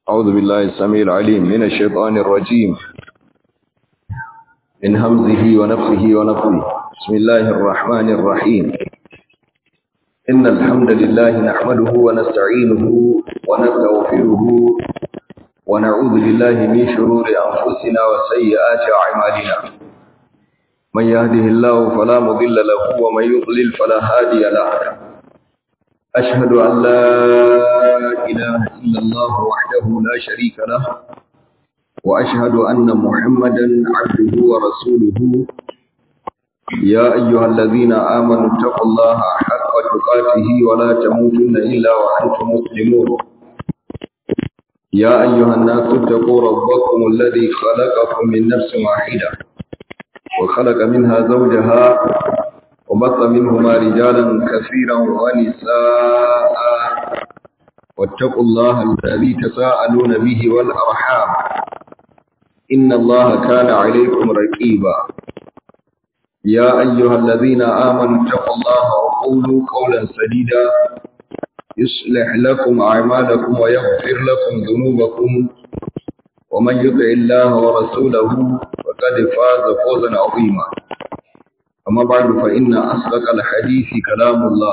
أعوذ بالله السميع العليم من الشيطان الرجيم من همزه ونفخه ونفخه بسم الله الرحمن الرحيم إن الحمد لله نحمده ونستعينه ونستغفره ونعوذ بالله من شرور أنفسنا وسيئات أعمالنا من يهده الله فلا مضل له ومن يضلل فلا هادي له أشهد أن لا إله إلا الله وحده لا شريك له وأشهد أن محمدا عبده ورسوله يا أيها الذين آمنوا اتقوا الله حق تقاته ولا تموتن إلا وأنتم مسلمون يا أيها الناس اتقوا ربكم الذي خلقكم من نفس واحدة وخلق منها زوجها وبث منهما رجالا كثيرا ونساء واتقوا الله الذي تساءلون به والأرحام إن الله كان عليكم رقيبا يا أيها الذين آمنوا اتقوا الله وقولوا قولا سديدا يصلح لكم أعمالكم ويغفر لكم ذنوبكم ومن يطع الله ورسوله فقد فاز فوزا عظيما أما بعد فإن أصدق الحديث كلام الله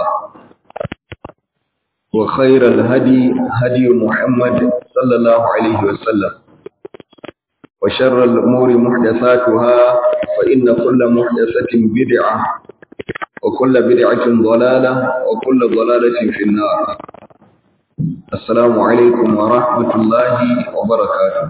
وخير الهدي هدي محمد صلى الله عليه وسلم وشر الأمور محدثاتها فإن كل محدثة بدعة وكل بدعة ضلالة وكل ضلالة في النار السلام عليكم ورحمة الله وبركاته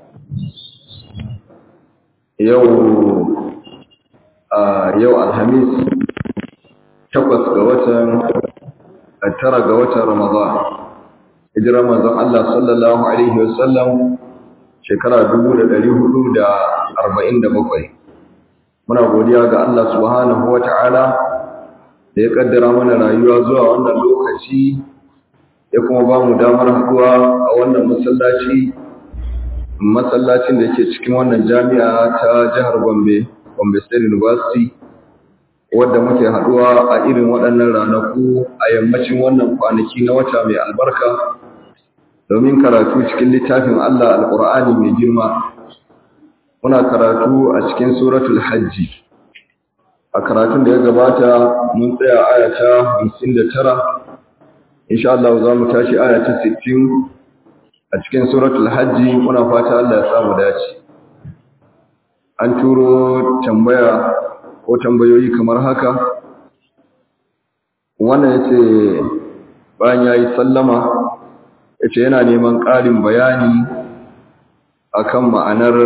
يوم yau alhamis takwas ga watan tara ga watan ramadan hijirar manzon Allah sallallahu alaihi wasallam shekara 1447 muna godiya ga Allah subhanahu wata'ala da ya kaddara mana rayuwa zuwa wannan lokaci ya kuma ba mu damar haduwa a wannan masallaci masallacin da yake cikin wannan jami'a ta jihar Gombe Gombe State University wadda muke haduwa a irin waɗannan ranaku a yammacin wannan kwanaki na wata mai albarka domin karatu cikin littafin Allah Alƙur'ani mai girma muna karatu a cikin suratul hajji a karatun da ya gabata mun tsaya aya ta 59 insha Allah za mu tashi aya ta 60 a cikin suratul hajji muna fata Allah ya samu dace an turo tambaya ko tambayoyi kamar haka wannan ya ce bayan ya yi sallama ya ce yana neman ƙarin bayani akan ma'anar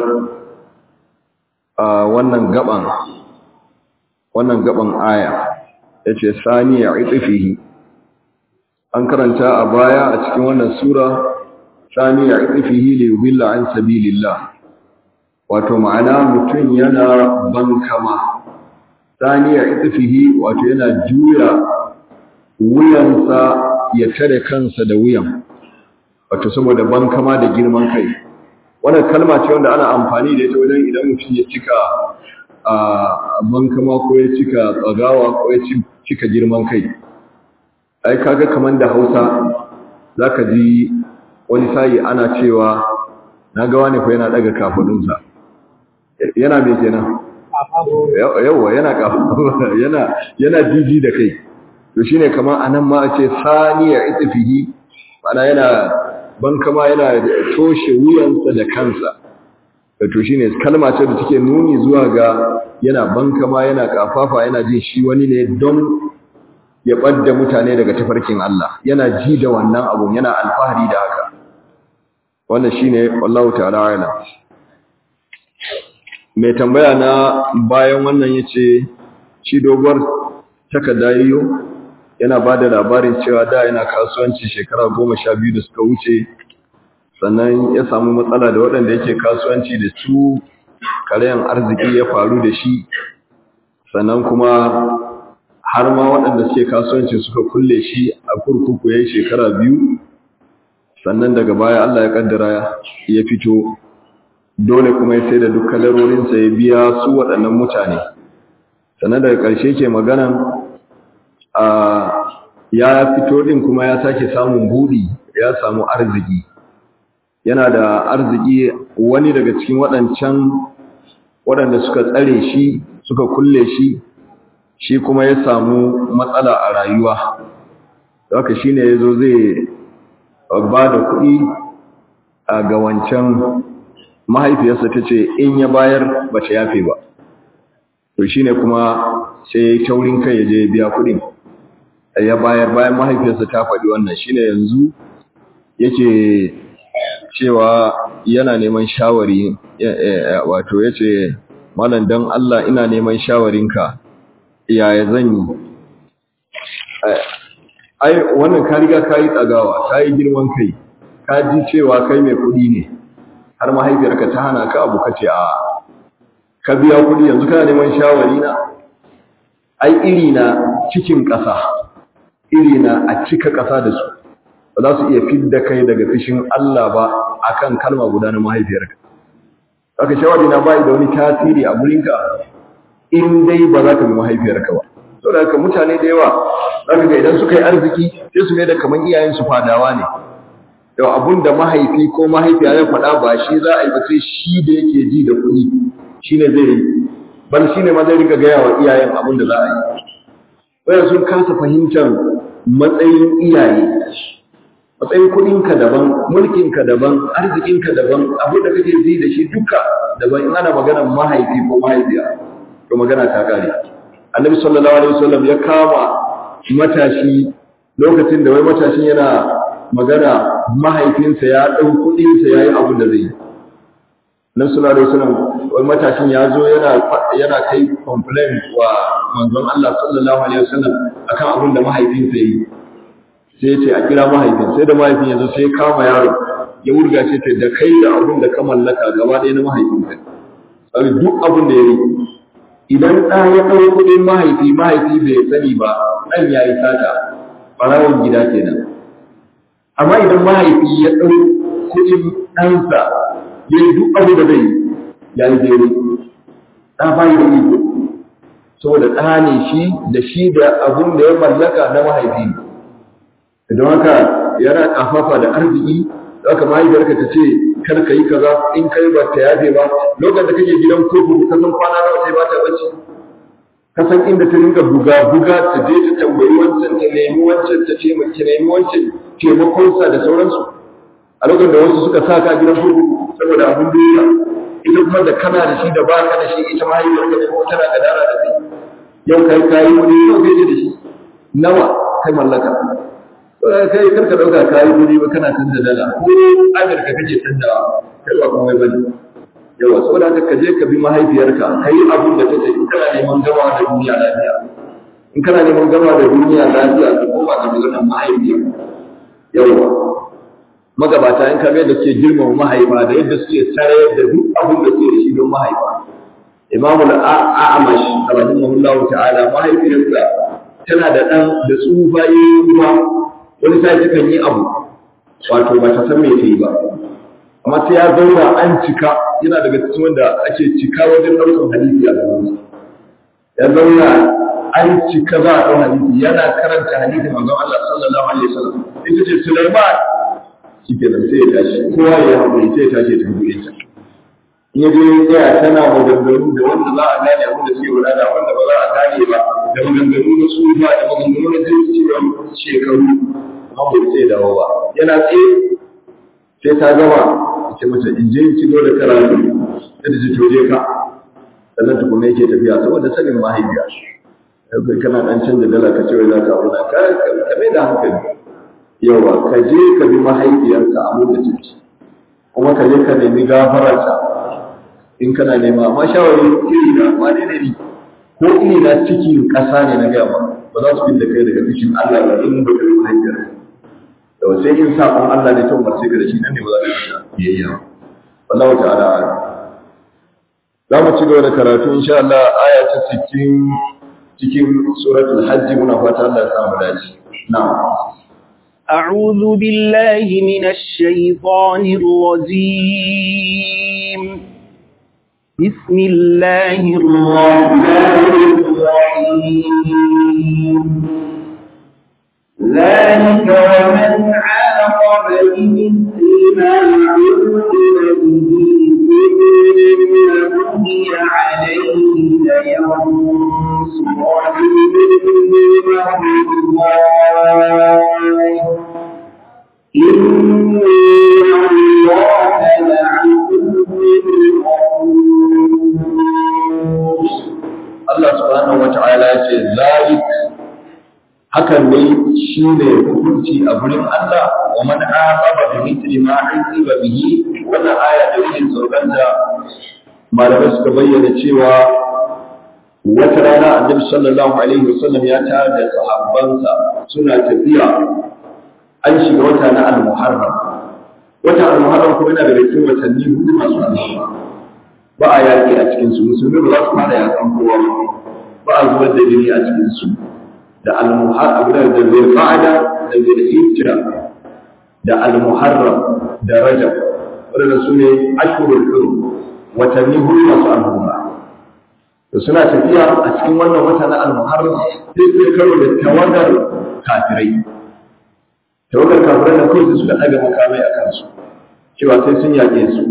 wannan gaban wannan gaban aya ya ce saniya itifihi an karanta a baya a cikin wannan sura saniya itifihi li yubilla an sabilillah wato ma'ana mutum yana bankama saniya itifihi wato yana juya wuyansa ya tare kansa da wuyan wato saboda bankama da girman kai wannan kalma ce wanda ana amfani da ita wajen idan mutum ya cika a bankama ko ya cika tsagawa ko ya cika girman kai ai kaga kaman da Hausa zaka ji wani sai ana cewa na ga wani fa yana daga kafadunsa yana me kenan yawa yana yana yana jiji da kai to shine kamar anan ma a ce saniya itfihi mana yana bankama yana toshe wuyansa da kansa to shine kalma ce da take nuni zuwa ga yana bankama yana kafafa yana jin shi wani ne don ya ɓadda mutane daga tafarkin Allah yana ji da wannan abun yana alfahari da haka wannan shine wallahu ta'ala a'lam mai tambaya na bayan wannan yace shi doguwar takarda yiyo yana bada labarin cewa da yana kasuwanci shekara goma sha biyu da suka wuce sannan ya samu matsala da waɗanda yake kasuwanci da su karayan arziki ya faru da shi sannan kuma har ma waɗanda suke kasuwanci suka kulle shi a kurkuku ya yi shekara biyu sannan daga baya Allah ya kaddara ya fito dole kuma ya sai da duk kalarorinsa ya biya su waɗannan mutane sannan daga ƙarshe ke maganan a ya fito ɗin kuma ya sake samun buɗi ya samu arziki yana da arziki wani daga cikin waɗancan waɗanda suka tsare shi suka kulle shi shi kuma ya samu matsala a rayuwa haka shi ne ya zo zai ba da kuɗi a ga wancan mahaifiyarsa ta ce in ya bayar ba ta yafe ba to shi ne kuma sai ya yi taurin kai ya je biya kuɗin ya bayar bayan mahaifiyarsa ta faɗi wannan shi ne yanzu yake cewa yana neman shawari wato ya ce malam don Allah ina neman shawarinka yaya zan yi ai wannan ka riga ka yi tsagawa ka yi girman kai ka ji cewa kai mai kuɗi ne har mahaifiyarka ta hana ka abu ka ce a ka biya kuɗi yanzu kana neman shawari na ai iri na cikin ƙasa iri na a cika ƙasa da su ba za su iya fidda kai daga fishin Allah ba akan kalma guda na mahaifiyarka haka shawari na bai da wani tasiri a gurinka in dai ba za ka bi mahaifiyarka ba saboda haka mutane da yawa zaka ga idan suka yi arziki sai su mai da kaman iyayen su fadawa ne da abun da mahaifi ko mahaifiya ya faɗa ba shi za a yi ba sai shi da yake ji da kuɗi shine zai yi bal shine ma zai riga gaya wa iyayen abun da za a yi wanda sun kasa fahimtar matsayin iyaye matsayin kuɗinka daban mulkinka daban arzikinka daban abin da kake ji da shi duka daban in ana maganar mahaifi ko mahaifiya to magana ta kare annabi sallallahu alaihi wasallam ya kama matashi lokacin da wai matashin yana magana mahaifinsa ya ɗau kuɗinsa ya yi abin da zai yi nan sallallahu alaihi wasallam wai matashin ya zo yana yana kai complain wa manzon Allah sallallahu alaihi wasallam akan abin da mahaifinsa yi sai ce a kira mahaifin sai da mahaifin ya zo sai ya kama yaro ya wurga ce ta da kai da abin da ka mallaka gaba ɗaya na mahaifinka sai duk abin da ya yi idan ɗa ya ɗau kuɗin mahaifi mahaifi bai sani ba ɗan ya yi sata ɓarawon gida kenan amma idan mahaifi ya ɗau kuɗin ɗansa ya yi duk abin da zai ya yi daidai ɗa ba da iko saboda ɗa ne shi da shi da abin da ya mallaka na mahaifi ne don haka yana ƙafafa da arziki haka mahaifiyarka ta ce kar ka yi kaza in kai ba ta yafe ba lokacin da kake gidan kurkuku ka san kwana nawa sai ba ta bacci ka san inda ta rinka buga buga ta je ta tambayi wancan ta nemi wancan ta ce ta nemi wancan taimakonsa da sauransu a lokacin da wasu suka sa ka gidan kurkuku saboda abin duniya ita kuma da kana da shi da ba ka da shi ita mahaifiyarka ne ko tana gadara da kai yau kai kayi wani yau kai da shi nawa kai mallaka kai karka dauka kayi kudi ba kana canza dala ko Amurka kake canzawa kai ba komai bane yawa saboda haka ka je ka bi mahaifiyarka kai abin da take in kana neman gama da duniya lafiya in kana neman gama da duniya lafiya ka koma ga maganar mahaifiya yawa magabata in ka ga da suke girmama mahaifa da yadda suke sarayar da duk abin da suke da shi don mahaifa imamu al-a'amash rahimahullahu ta'ala mahaifiyarsa tana da dan da tsufa yayin ruwa wani sai takan yi abu wato ba ta san me ta yi ba amma sai ya zauna an cika yana daga cikin wanda ake cika wajen ɗaukar hadisi a gaban ya zauna an cika za a ɗau hadisi yana karanta hadisi manzon Allah sallallahu alaihi wasallam ita ce Sulaiman shikenan sai ya tashi kowa ya haƙuri sai ya tashi ta buɗe ta in ya je ya tana maganganu da wanda za a gane abin da suke wada da wanda ba za a gane ba da maganganu na tsufa da maganganu na jirgin shekaru amma bai sai dawo ba yana tsaye sai ta gama ce mata in je in ci gaba da karatu yadda ji toje ka sannan tukuna yake tafiya saboda sanin mahaifiya kai kana dan canza dala ka ce wai za ka abu ka ka mai da hankali yawa ka je ka bi mahaifiyarka abin da take kuma ka je ka nemi gafararta in kana nema amma shawari iri na wane ne ni ko iri na cikin ƙasa ne na gaba ba za su da kai daga cikin Allah ba in ba ka bi mahaifiyarka da sai in saƙon Allah ne ta umarce ka da shi nan ne ba za ka yi biyayya wallahu ta'ala za mu ci gaba da karatu insha Allah aya ta 60 cikin suratul hajj muna fata Allah ya samu dace na'am أعوذ بالله من الشيطان الرجيم بسم الله الرحمن الرحيم ذلك ومن عاقب بمثل ما عوقب به ثم بغي عليه لينصرنه الله إن الله لعفو غفور Allah subhanahu wata'ala ya ce zalik hakan ne shine hukunci a gurin Allah wa man aqaba bi mithli ma uqiba bihi wannan aya da yake saukanta malamai suka bayyana cewa wata rana annabi sallallahu alaihi wasallam ya tare da sahabbansa suna tafiya an shiga wata na al-muharram wata al-muharram kuma yana daga cikin watanni hudu masu alheri ba a yaƙi a cikinsu musulmi ba za su fara yaƙan kowa ba ba a zubar da jini a cikinsu da almuhar abu da da zai fa'ada da zai hijira da almuharram da rajab waɗanda su ne ashurul hurum watanni hudu masu al'umma to suna tafiya a cikin wannan wata na almuharram sai sai karo da tawagar kafirai tawagar kafirai da kawai suka ɗaga makamai a kansu cewa sai sun yaƙe su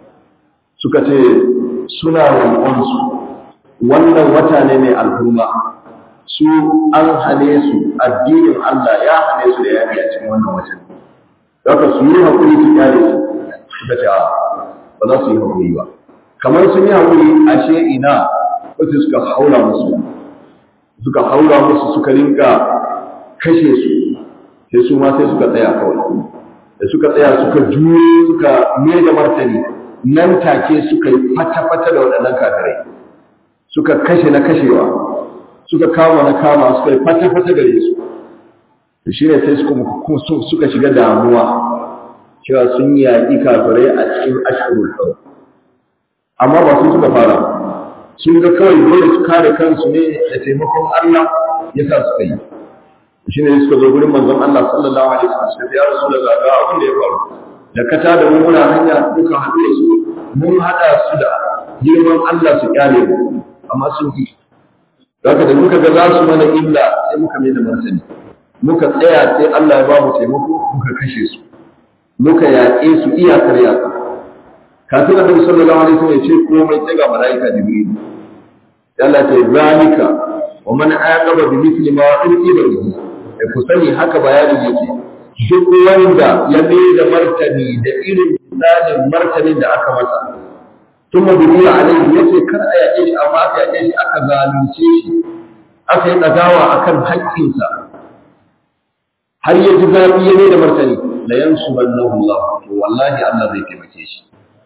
suka ce suna roƙonsu wannan wata ne mai alhurma su an hane su addinin Allah ya hane su da yaƙi a cikin wannan watan daga su yi haƙuri su kyale su suka ce ba za su yi haƙuri ba kamar sun yi haƙuri ashe ina wasu suka haura musu suka haura musu suka rinka kashe su sai su ma sai suka tsaya kawai da suka tsaya suka juyo suka mai da martani nan take suka yi fata-fata da waɗannan kafirai suka kashe na kashewa suka kama na kama suka yi fata-fata gare su to shi ne sai suka shiga damuwa cewa sun yaƙi kafirai a cikin ashirul hau amma ba su suka fara sun ga kawai dole su kare kansu ne da taimakon Allah ya sa suka yi shi ne suka zo gurin manzon Allah sallallahu alaihi wasallam suka ya rasu daga ga abin da ya faru da ka tada mu muna hanya muka haɗu da su mun haɗa su da girman Allah su kyale mu amma sun ki Zaka da muka ga za su mana illa sai muka mai da martani muka tsaya sai Allah ya ba mu taimako muka kashe su muka yaƙe su iyakar yaƙa kafin annabi sallallahu alaihi wasallam ya ce komai sai ga malaika jibril Allah ta zalika wa man aqaba bi mithli ma uqiba bihi ku sani haka bayanin yake duk wanda ya mai da martani da irin misalin martanin da aka masa tun mabudu a alaihi ya ce kar a yaƙe shi amma aka yaƙe shi aka zalunce shi aka yi ɗagawa a kan haƙƙinsa har ya ji zafi ya mai da martani la yansu ballahu Allah to wallahi Allah zai taimake shi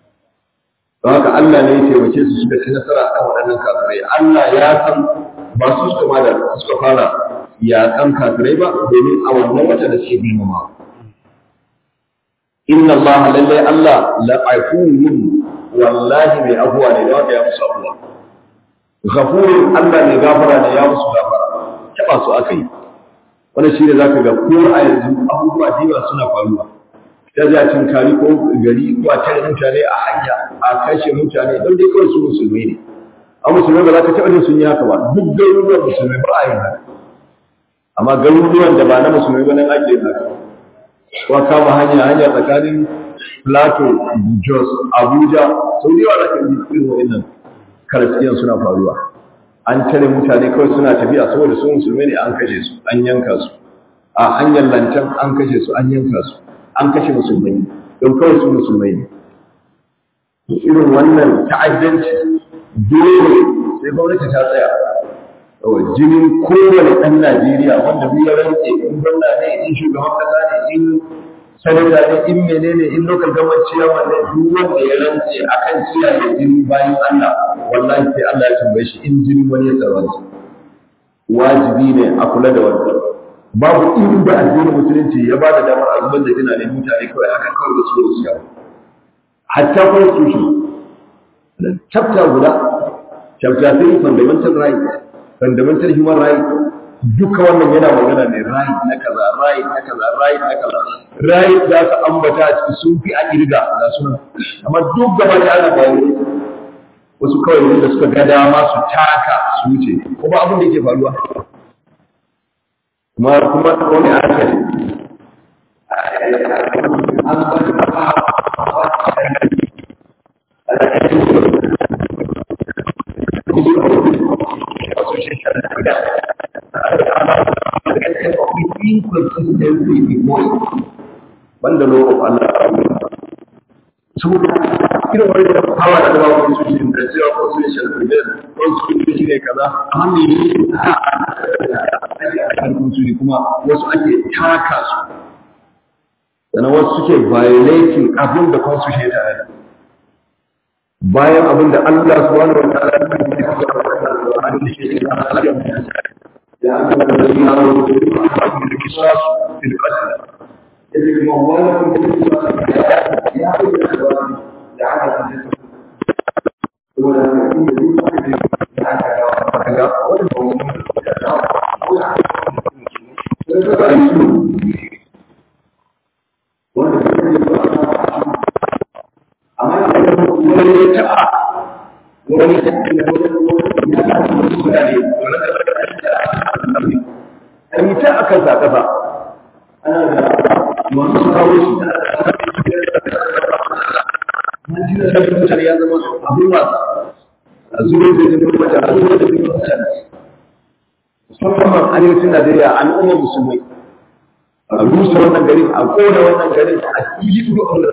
don haka Allah ne ya taimake su suka ci nasara akan waɗannan kafirai Allah ya san ba su suka ma da suka fara yaƙan kafirai ba domin a wannan wata da suke girmama inna Allah lallai Allah la'afuwun wallahi mai abuwa ne da wanda ya musu abuwa ghafurun Allah mai gafara ne ya musu gafara taba su aka yi wannan shi ne zaka ga ko a yanzu abubuwa diba suna faruwa da za cin kari ko gari ko a tare mutane a hanya a kashe mutane don dai kawai su musulmai ne a musulmai ba za ka taɓa jin sun yi haka ba duk garuruwan musulmai ba a yi haka amma garuruwan da ba na musulmai ba nan ake yin haka ko kama hanya hanya tsakanin Plateau, Jos, Abuja, sau da yawa da kan irin wa'annan karaskiyan suna faruwa. An tare mutane kawai suna tafiya saboda su musulmai ne an kashe su, an yanka su. A hanyar lantan an kashe su, an yanka su, an kashe musulmai don kawai su musulmai ne. Irin wannan ta'addanci dole sai gwamnati ta tsaya. jinin kowane ɗan Najeriya wanda duk ya rantse in gwamna ne in shugaban kasa ne in sanata ne in menene in local government chairman ne duk wanda ya rantse akan kiyaye jini bayan Allah wallahi sai Allah ya tambaye shi in jinin wani ya tsaranta wajibi ne a kula da wannan babu inda addinin musulunci ya ba da damar a zubar da jina ne mutane kawai haka kawai da su da su yawo hatta constitution chapter guda chapter 3 fundamental rights fundamental human rights duka wannan yana magana ne right na kaza right na kaza right na kaza right da aka ambata a ciki sun fi a kirga da suna amma duk gaba da ana bayan wasu kawai wanda suka ga dama su taka su wuce kuma abin da yake faruwa kuma kuma wani aka an ba da wanda lokacin Allah saboda irin wani da hawa da ba wani su shi da cewa ko su shi da ko su shi ne kaza amma me ne a kan su ne kuma wasu ake taka su sannan wasu suke violating abin da constitution ya tare bayan abin da Allah subhanahu wa ta'ala ya yi da ya aka da ya rubuta da kisas fil qatl yake kuma wani kuma ya da aka tafi wanda ne da aka ga wanda amma wani ya taba wani ya taba ya taba mutane an yi ta akan sa kasa ana da masu kawo shi Najeriya da mutane ya zama abin wasa a zuwa da zai mutane a zuwa da zai mutane musamman arewacin Najeriya al'ummar musulmai a rusa wannan gari a kona wannan gari a yi duk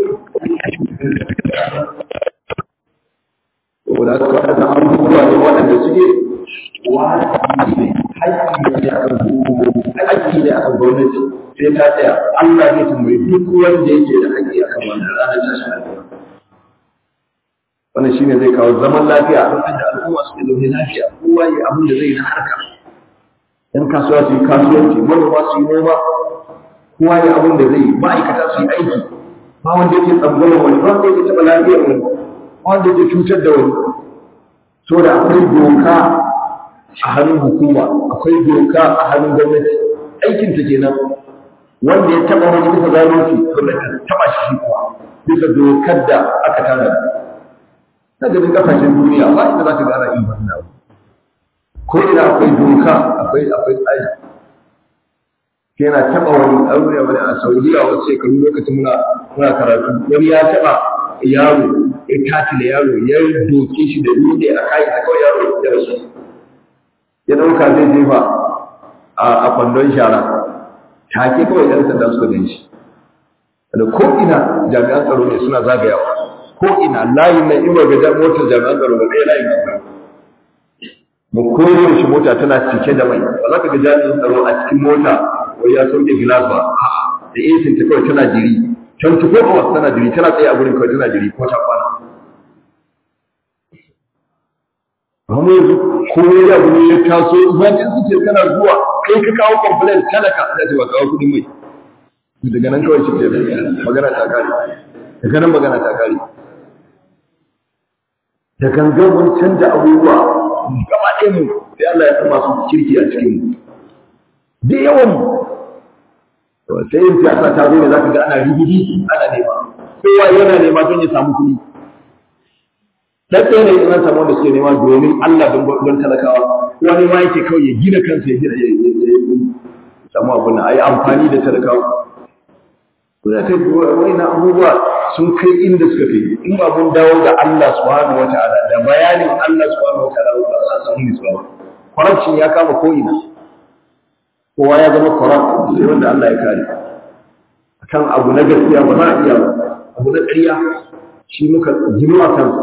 saboda haka waɗannan abubuwa ne waɗanda suke wajibi ne haƙƙi ne akan hukumomi haƙƙi ne akan gwamnati sai ta tsaya Allah zai tambayi duk wanda yake da haƙƙi akan wannan ranar tashin alƙiyama wannan shine zai kawo zaman lafiya a lokacin da al'umma suke zaune lafiya kowa yi abin da zai na harka yan kasuwa su yi kasuwanci manoma su yi noma kowa yi abin da zai yi ma'aikata su yi aiki ba wanda yake tsangwamar wani ba wanda yake taɓa lafiyar wani ba wanda yake cutar da wani saboda akwai doka a hannun hukuma akwai doka a hannun gwamnati aikin ta kenan wanda ya taɓa wani bisa zalunci gwamnati ta taɓa shi kuwa bisa dokar da aka tanada na ganin kasashen duniya ba inda za ka gara in wannan abu ko ina akwai doka akwai akwai tsari yana taba wani aure wani a saudiya wasu shekaru lokacin muna muna karatu wani ya taba yaro ya tatile yaro ya doke shi da dutse a kai ta kawai yaro ya rasu ya dauka zai jefa a kwandon shara take kawai yan sanda suka gan shi da ko ina jami'an tsaro ne suna zagayawa ko ina layin na ima ga motar jami'an tsaro ga ɗaya layin akwai mu koyar shi mota tana cike da mai ba za ka ga jami'in tsaro a cikin mota wai ya sauke gilas ba da esin ta kawai tana jiri can tuko hours tana jiri tana tsaye a gurin kawai tana jiri ko ta kwana amma yanzu ko ya abu ne ya taso emergency ce kana zuwa kai ka kawo complaint talaka za ta ba kawo kuɗin mai daga nan kawai shi ke magana ta kare daga nan magana ta kare da gangan mun canja abubuwa gaba ɗaya mu sai Allah ya sa masu kirki a cikin mu da yawan mu sai yin siyasa ta zo ne zaka ga ana rigidi ana nema kowa yana nema don ya samu kuɗi dan ɗaya ne in an samu wanda suke nema domin Allah don don talakawa wani ma yake kawai ya gina kansa ya gina ya samu abun nan ayi amfani da talakawa kuna ta wani abubuwa sun kai inda suka fi in ba mun dawo ga Allah subhanahu wataala da bayanin Allah subhanahu wataala ba za a samu nisuwa ba corruption ya kama ko ina kowa ya zama corrupt sai wanda Allah ya kare akan abu na gaskiya ba za a iya ba abu na ƙarya shi muka jinu a kansa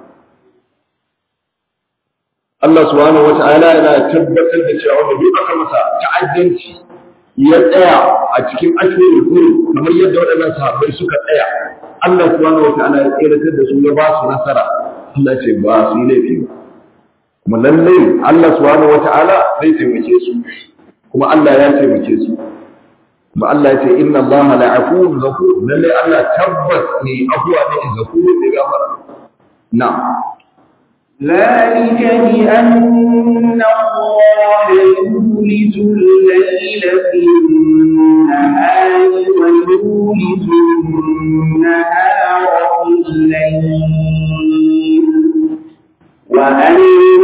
Allah subhanahu wataala yana tabbatar da cewa wanda duk aka masa ta'addanci ya tsaya a cikin ashirin huru kamar yadda waɗannan sahabbai suka tsaya Allah subhanahu wataala ya tseratar da su ya ba su nasara Allah ce ba su yi laifi ba kuma lallai Allah subhanahu wataala zai taimake su kuma Allah ya taimake su kuma Allah ya ce inna Allah la'afuwun ghafur lallai Allah tabbas ne afuwa ne ghafur ne gafara na'am ذلك بأن الله يولج الليل في النهار ويولج النهار في الليل وأن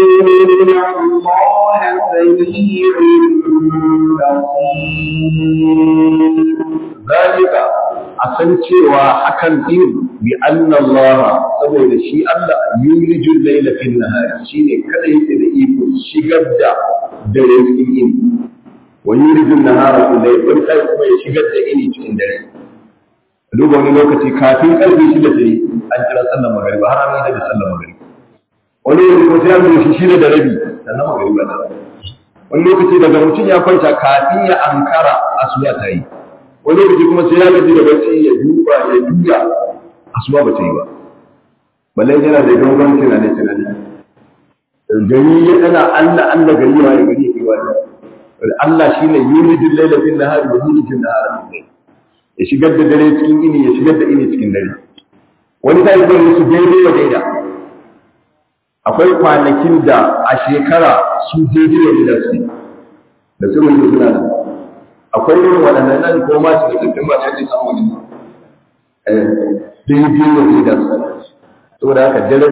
الله سميع ذلك أصل cewa hakan din bi anna Allah saboda shi Allah yulijul layla fil nahari shine kada yake da iko shigar da dare cikin yini wa yulijul nahara fil layl wani sai kuma ya shigar da yini cikin dare duba wani lokaci kafin karfe shida dare an kira sallar magariba har an yi da sallar magariba wani lokaci ko sai an zo shi shida da rabi sannan magariba ta wani lokaci daga mutum ya kwanta kafin ya ankara asuba ta yi wani lokaci kuma sai ya gaji da bacci ya duba ya duya asuba ba ta yi ba balle yana da dogon tunani tunani gari ya dana Allah Allah gari ya yi gari ya kai wani Allah shine yulijul layla fil nahari wa yulijul nahara fil layl ya shigar da dare cikin ini ya shigar da ini cikin dare wani sai kuma su daidai wa daida akwai kwanakin da a shekara su daidai wa daida su da su mun suna nan akwai irin waɗannan nan ko ma su da cikin ba sai samu wani eh daidai wa daida su saboda haka dare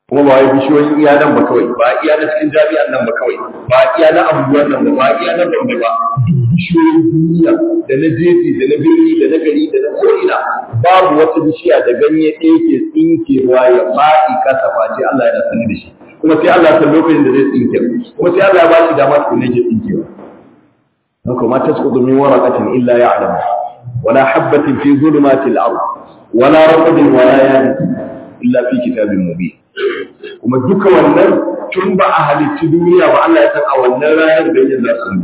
kuma ba wai bishiyoyin iya nan ba kawai ba iya na cikin jami'an nan ba kawai ba iya na abubuwan nan ba ba iya na bambe ba duk bishiyoyin duniya da na jeji da na birni da na gari da na ko'ina babu wata bishiya da ganye ɗaya ke tsinkewa ya faɗi kasa face Allah yana sani da shi kuma sai Allah san lokacin da zai tsinke kuma sai Allah ya ba shi dama tukuna ke tsinkewa haka ma tasqutu min waraqatin illa ya'lamu wala habatin fi zulumatil ard wala raqabin wala yabis illa fi kitabin mubin kuma duka wannan tun ba a halicci duniya ba Allah ya san a wannan ranar ganyen za su yi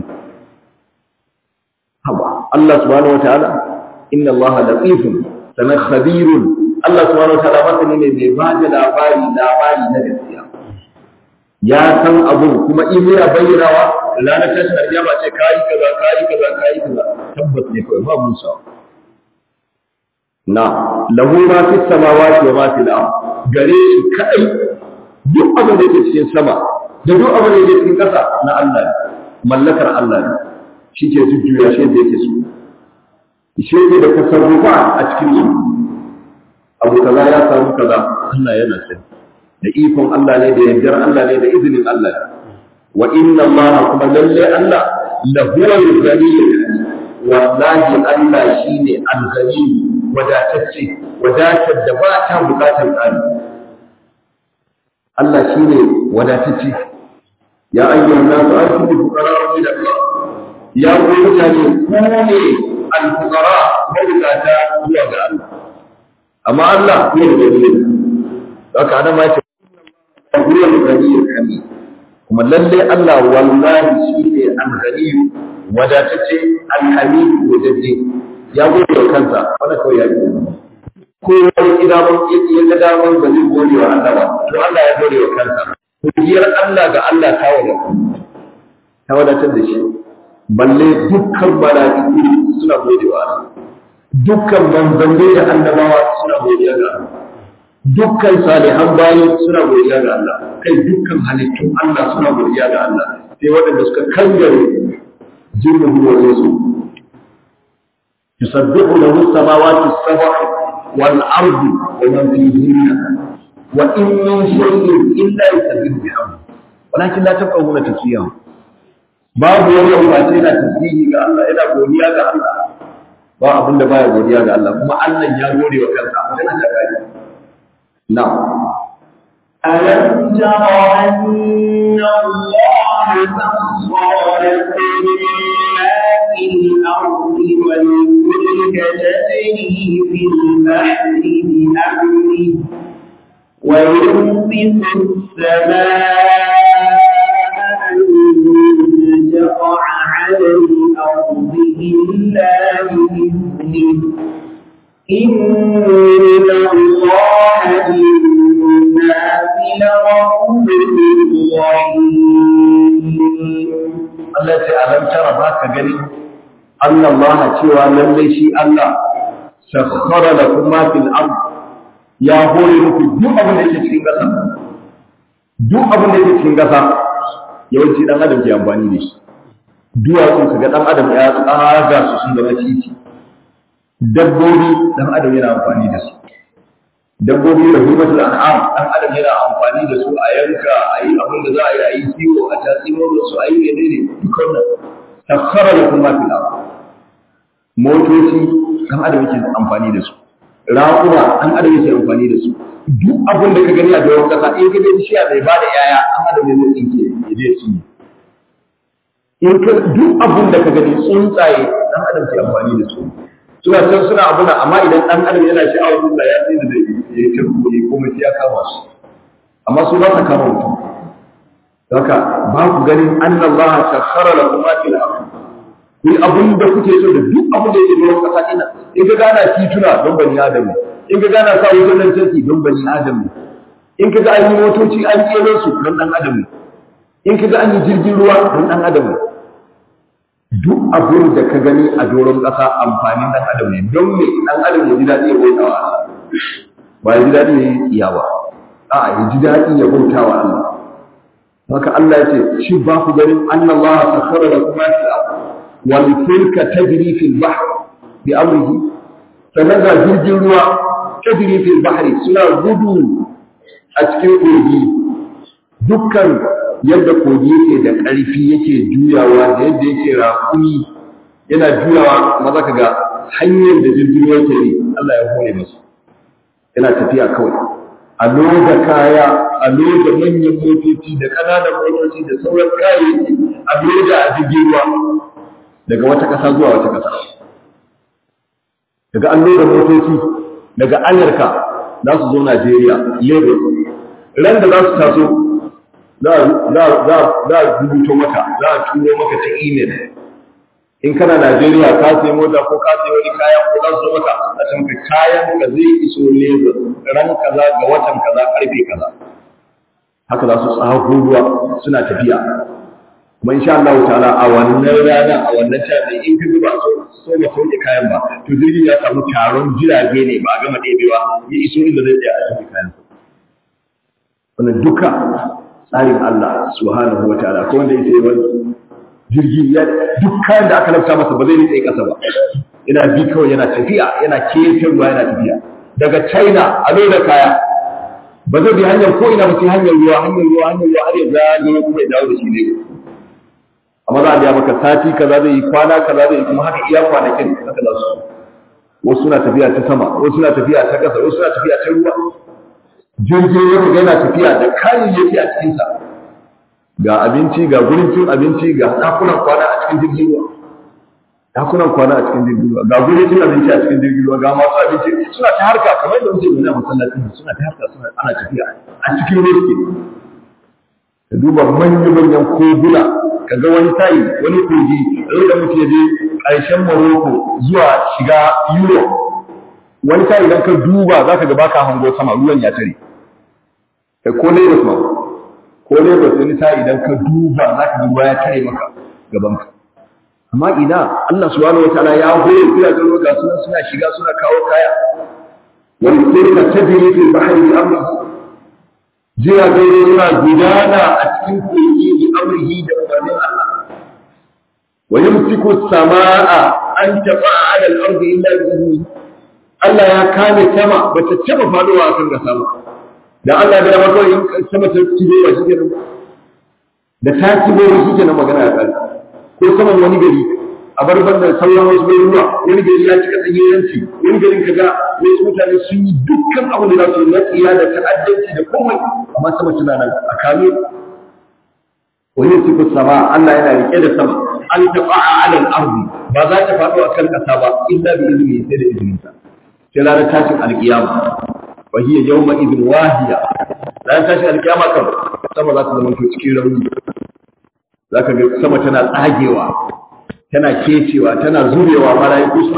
haba Allah subhanahu wataala inna Allah latifun sanan khabirun Allah subhanahu wataala masani ne mai ba da labari labari na gaskiya ya san abu kuma in yana bayyanawa ranar tashin alƙiyama ce kayi kaza kayi kaza kayi kaza tabbas ne kawai ba musa na lahu ma fi samawati wa ma fil ard gare shi kai duk abin da yake cikin sama da duk abin da yake cikin ƙasa na Allah ne mallakar Allah ne shi ke jujjuya shi da yake so shi ke da tasarrufa a cikin su abu kaza ya samu kaza Allah yana sani da ikon Allah ne da yardar Allah ne da izinin Allah ne wa inna Allah kuma lalle Allah lahuwal ghaniyyul wallahi Allah shine al-ghani wadatacce wadatar da ba ta bukatar tsari Allah shine wadatacce ya ayyuhan nasu antum fuqara min Allah ya ku mutane ku ne al-fuqara mabukata zuwa ga Allah amma Allah ne da gani haka ana ma ce huwa al-ghaniyyul hamid kuma lalle Allah wallahi shine al-ghani wadatacce al-hamid wajadde ya gode wa kansa wanda kawai ya yi ko wani idaman ya ga daman ba zai gode wa Allah ba to Allah ya gode wa kansa godiyar Allah ga Allah ta wadata ta wadatar da shi balle dukkan mala'iku suna gode wa Allah dukkan manzanni da annabawa suna godiya ga Allah dukkan salihan bayi suna godiya ga Allah kai dukkan halittun Allah suna godiya ga Allah sai waɗanda suka kangare jirgin ruwa su يسبح له السماوات السبع والأرض ومن فيهن وإن من شيء إلا يسبح بحمده ولكن لا تفقهون تسبيحه babu wani ambace yana tasbihi ga Allah yana godiya ga Allah ba abin da baya godiya ga Allah kuma Allah ya gode wa kansa magana ta gari na'am ألم تر أن الله سخر لكم ما في الأرض والفلك تجري في البحر بأمره ويمسك السماء أن تقع على الأرض إلا بإذنه إن الله بالناس لرؤوف رحيم Allah ce alam tara ba ka gani Allah Allah cewa lallai shi Allah sakhara lakum ma fil ard ya hore muku duk abin da yake cikin ƙasa duk abin da yake cikin ƙasa yawanci dan adam ke amfani da shi duwatsu kaga dan adam ya tsaga su sun zama titi dabbobi dan adam yana amfani da su dabbobi da hukumar an'am dan adam yana amfani da su a yanka a yi abin da za a yi a yi kiwo a tatsi da su a yi menene duk wannan takhara lakum ma fil ard motoci dan adam yake amfani da su raƙuma dan adam yake amfani da su duk abin da ka gani a doron kasa in ka ga bishiya bai ba da yaya dan adam ne zai tsinke ya je ci in ka duk abin da ka gani tsuntsaye dan adam ke amfani da su suna can suna abuna amma idan dan adam yana sha'awar tsuntsa ya tsaye da zai ya turbo ya kuma sai ya kama su amma su ba sa kama mutum haka ba ku ganin annallaha sakhara lakum ma fil ardh ku yi abin da kuke so da duk abin da yake doron kasa ina in ka gana tituna don bani adam in ka gana sa wutar lantarki don bani adam in ka ga an yi motoci an kero su don dan adam in ka ga an yi jirgin ruwa don dan adam duk abin da ka gani a doron kasa amfanin dan adam ne don me dan adam ya ji daɗi ya bauta wa Allah ba ya ji daɗi ya yi iya ba a'a ya ji daɗi ya bauta wa Allah haka Allah ya ce shi ba ku ganin annallaha sakhara lakum ma fil ardh والفلك تجري في البحر بأمره فنزل jirgin ruwa تجري في البحر suna gudu a cikin kogi dukkan yadda kogi yake da ƙarfi yake juyawa da yadda yake raƙumi yana juyawa maza ka ga hanyar da jirgin ruwa ke yi Allah ya hore masu yana tafiya kawai a loda kaya a loda manyan motoci da ƙananan motoci da sauran kayayyaki a loda a jirgin ruwa daga wata ƙasa zuwa wata ƙasa daga an loda motoci daga Amurka za su zo Najeriya Lagos ran da za su taso za a rubuto maka za a turo maka ta email in kana Najeriya ka sai mota ko ka sai wani kaya ko za su maka a can ka kayan ka zai iso Lagos ran kaza ga watan kaza karfe kaza haka za su tsaho ruwa suna tafiya kuma insha Allah ta'ala a wannan rana a wannan tafi in ka zuba so so ma sauke kayan ba to jirgin ya samu taron jirage ne ba a gama ɗebewa ya iso inda zai tsaya a cikin kayan wannan duka tsarin Allah subhanahu wa ta'ala ko wanda ya sai wani jirgi ya duk kayan da aka lafta masa ba zai nitse kasa ba yana bi kawai yana tafiya yana kefin ruwa yana tafiya daga China a da kaya ba zai bi hanyar ko ina ba sai hanyar ruwa hanyar ruwa hanyar ruwa har ya zagaye kuma ya dawo da shi ne amma za a biya maka sati kaza zai yi kwana kaza zai yi kuma haka iya kwanakin haka za su wasu suna tafiya ta sama wasu suna tafiya ta ƙasa wasu suna tafiya ta ruwa jirgin ruwa yana tafiya da kayayyaki a cikinsa ga abinci ga gurin cin abinci ga dakunan kwana a cikin jirgin ruwa dakunan kwana a cikin jirgin ruwa ga gurin cin abinci a cikin jirgin ruwa ga masu abinci suna ta harka kamar da muke nuna masallacin suna ta harka suna ana tafiya a cikin ruwa suke ka duba manya-manyan koguna ka ga wani tayi wani kogi da mutum ya je ƙarshen Morocco zuwa shiga Europe wani tayi idan ka duba za ka ga baka hango sama ruwan ya tare kai ko Lagos ma ko Lagos wani tayi idan ka duba za ka ga ruwa ya tare maka gaban ka amma ina Allah subhanahu wataala ya hore gidajen ruwa ga suna suna shiga suna kawo kaya wani sai ka tajiri fil bahri bi amrihi jiragen suna gudana a cikin kogi bi amrihi da umarnin Allah wa yumsiku samaa an tafa'a 'ala al-ardi illa bi idnihi Allah ya kame sama bata taba faduwa a kan gasa ba da Allah da mako in sama ta tibe wa shike nan da ta tibe wa shike nan magana ya kai ko saman wani gari a bar banda sauran wasu bai ruwa wani gari ya cika tsagiranci wani garin kaga wasu mutane sun yi dukkan abu da za su na tsiya da ta'addanci da komai amma sama tana nan a kame wani siku sama Allah yana rike da sama an tafa'a ala al-ardi ba za ta faɗo a kan ƙasa ba illa bi izini sai da izininsa sai ranar tashin alkiyama wa hiya yawma idin wahiya ranar tashin alkiyama kan sama za ta zama to cikin rauni zaka ga sama tana tsagewa tana kecewa tana zubewa malaiku suna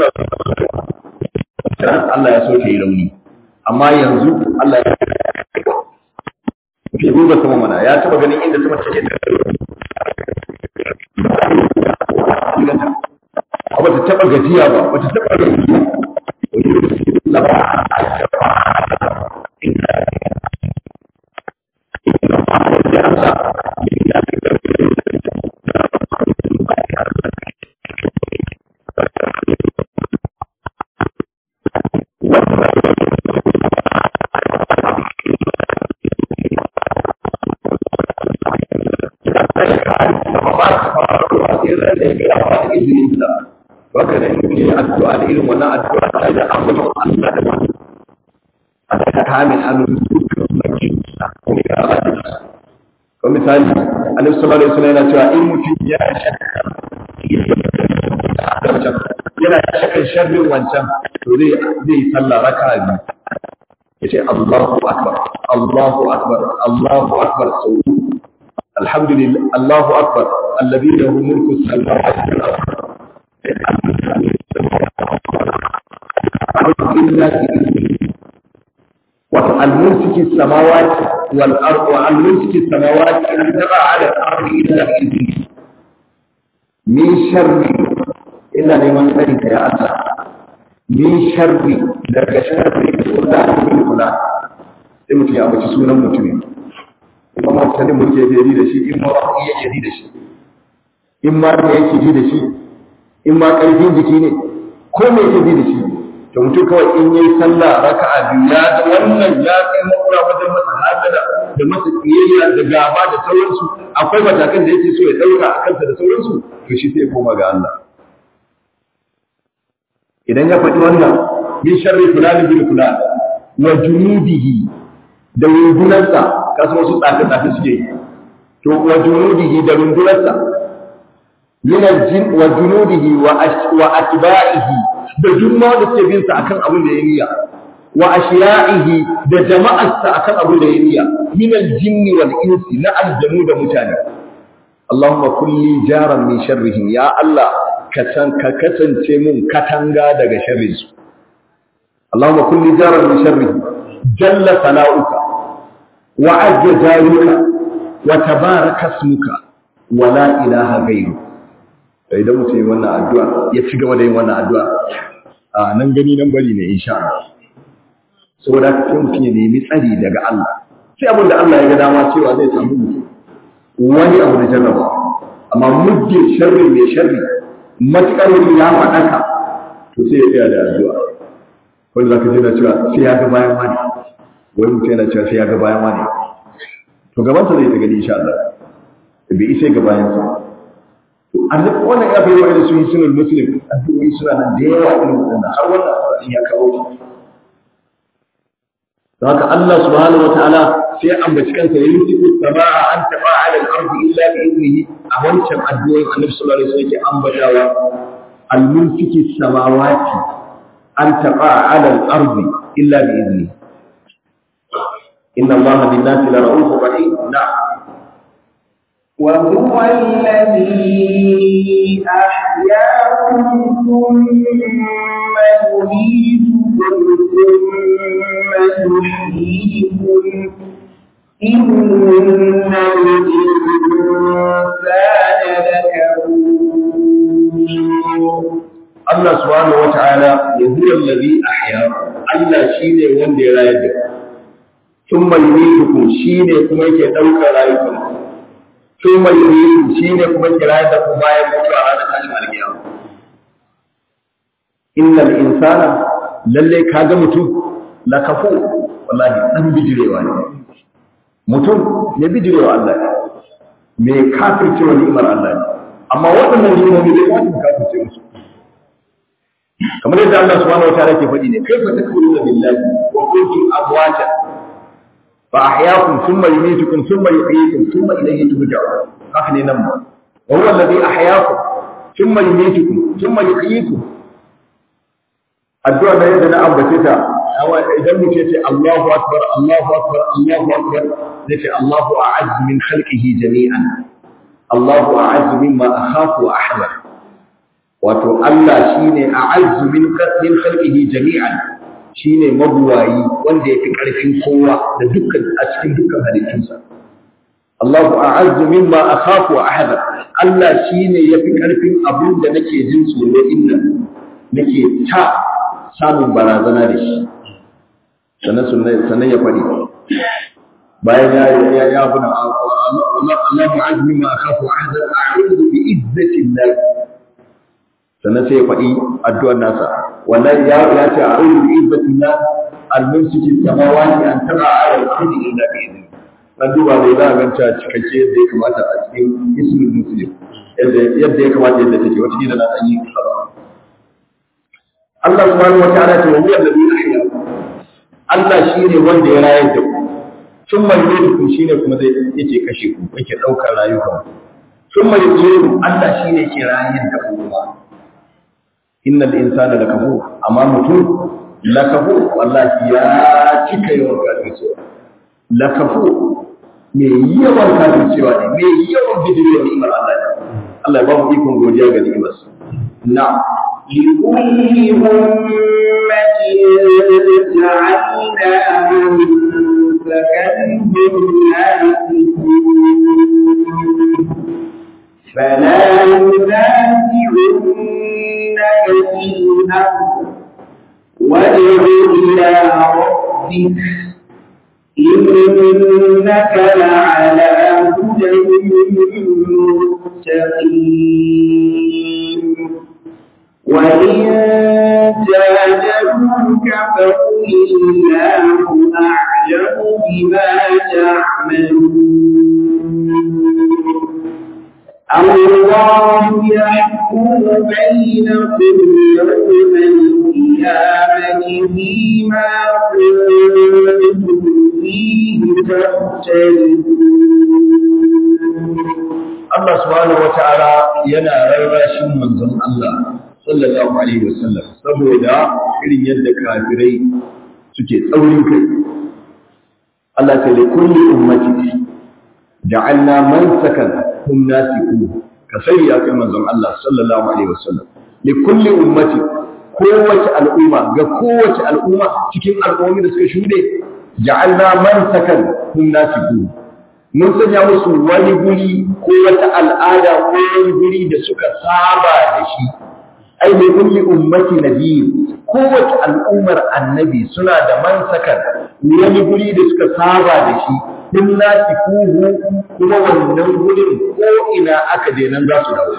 Allah ya so ta yi rauni amma yanzu Allah ya ke duba sama mana ya taba ganin inda sama take da ba ta taba gajiya ba ba ta taba Baka da ke addu'a da irin wannan addu'a ta da ambaton Allah da wani. Allah ta kame hannun dukkan sarki kuma ya Allah da Ko misali, Annabi sallallahu alaihi wasallam yana cewa in mutum ya shakka yana shakkan sharrin wancan to zai zai sallah raka'a biyu. Yace Allahu akbar, Allahu akbar, Allahu akbar sau Alhamdulillah, Allahu akbar, alladhi lahu mulku samawati wal ardh والممسك السماوات والأرض والممسك السماوات أن تقع على الأرض إلا بإذنه من شر إلا لمن ذلك يا الله من شر لك شر فلان من فلان sai mutum ya abaci sunan mutumin in ma mutane mutum ya ji da shi in ma ba iya ji da shi in ma da yake ji da shi in ma ƙarfin jiki ne ko me yake ji da shi to mutum kawai in yi sallah raka'a biyu ya ga wannan ya kai makura wajen masa hada hasada da masa kiyayya da gaba da sauransu akwai matakan da yake so ya ɗauka a kansa da sauransu to shi sai ya koma ga Allah idan ya faɗi wannan min sharri fulani bin fulan wa junudihi da rundunarsa kasu wasu tsafe-tsafe suke yi to wa junudihi da rundunarsa min aljin wa junudihi wa wa atba'ihi da jumma da suke bin sa akan abin da ya niyya wa ashiya'ihi da jama'arsa akan abin da ya niyya min aljinni wal insi na aljanu da mutane Allahumma kulli jaran min sharrihim ya Allah ka kasance mun katanga daga sharrinsu Allahumma kulli jaran min sharrihi jalla sana'uka wa ajja jaruka wa tabaraka ismuka wa la ilaha ghayru idan mutum yi wannan addu'a ya ci gaba da yin wannan addu'a a nan gani nan bari ne insha Allah saboda haka sai mutum ya nemi tsari daga Allah sai abin da Allah ya ga dama cewa zai samu mutum wani abu da jarraba amma muddin sharri mai sharri matuƙar mutum ya faɗaka to sai ya tsaya da addu'a wanda zaka ji na cewa sai ya ga bayan wani wani mutum yana cewa sai ya ga bayan wani to gabansa zai ta gani insha Allah bai isa ga bayansa to annabi wannan ya bayyana da sun sunan muslim addu'o'i suna nan da yawa irin wannan har wannan addu'a ya kawo shi don haka Allah subhanahu wataala sai ambaci kansa yayin tiku samaa an taba ala al-ardi illa bi idnihi a wancan addu'o'in annabi sallallahu alaihi wasallam yake ambatawa al-mulki samawati an taba ala al-ardi illa bi idnihi inna allaha bin-nasi la ra'ufur rahim na'am وهو الذي أحياكم ثم يميتكم ثم يحييكم إن الإنسان لكفور Allah subhanahu wata'ala ya huwa allazi ahya Allah shine wanda ya rayar da ku thumma yumitukum shine kuma yake daukar rayukan thumma yumitukum shine kuma yake rayar da ku bayan mutuwa ranar tashin alkiyama innal insana lalle kaga mutum la kafu wallahi dan bijirewa ne mutum ne bijirewa Allah ne me kafircewa ni'imar Allah ne amma waɗannan ni'imomi zai kwatin kafirce musu kamar yadda Allah subhanahu wataala ke faɗi ne kaifa takfuruna billahi wa kuntum amwata fa ahyaakum thumma yumitukum thumma yuhyikum thumma ilayhi turja'un haka ne nan ba wa huwa alladhi ahyaakum thumma yumitukum thumma yuhyikum addu'a da yadda na ambace ta idan mutum ce Allahu akbar Allahu akbar Allahu akbar zai ce Allahu a'azz min khalqihi jami'an Allahu a'azz mimma akhafu wa ahdar wato Allah shine a'azzu min min khalqihi jami'an shine mabuwayi wanda yafi karfin kowa da dukkan a cikin dukkan halittunsa Allahu a'azzu mimma akhafu wa ahadar Allah shine yafi karfin abin da nake jin tsoro inna nake ta samun barazana da shi sannan sannan ya fadi bayan ya ya ya buna Allahu a'azzu mimma akhafu wa ahadar a'udhu bi izzati Allah sannan sai ya faɗi addu'ar nasa wannan ya ya ce a'udhu bi izzatillah al-mumsiki samawati an taba ala al-ardi illa bi idni dan duba dai za a ganta cikakke yadda ya kamata a cikin ismul muslim yadda yadda ya kamata yadda take wata kila na dan yi kaza Allah subhanahu wataala ce wa huwa alladhi ahya Allah shine wanda ya rayar da ku sun mai ku shine kuma zai yake kashe ku yake daukar rayukan sun mai Allah shine ke rayar da ku innal insana lakafur amma mutum lakafur wallahi ya cika yawan kafircewa lakafur me yawan kafircewa ne me yawan bidiyo ni'imar Allah ne Allah ya ba mu ikon godiya ga ni'imar sa na'am لكل أمة جعلنا فكذب ناسكون فلا ينازعنك في الأمر وادع إلى ربك إنك لعلى هدى مستقيم وإن جادلوك فقل الله أعلم أعلم بما تعملون الله يحكم بينكم يوم القيامة فيما كنتم فيه تختلفون Allah subhanahu wata'ala yana rarrashin manzon Allah sallallahu alaihi wasallam saboda irin yadda kafirai suke tsaurin kai Allah ta li kulli ummati ja'alna mansakan hum nasiku ka sai ya kai manzon Allah sallallahu alaihi wasallam li kulli ummati kowace al'umma ga kowace al'umma cikin al'ummomi da suka shude ja'alna mansakan hum nasiku mun sanya musu wani guri ko wata al'ada ko wani guri da suka saba da shi ai mai kulli ummati nabiy kowace al'ummar annabi suna da mansakan wani guri da suka saba da shi din nasi kuhu kuma wannan gurin ko ina aka je nan za su dawo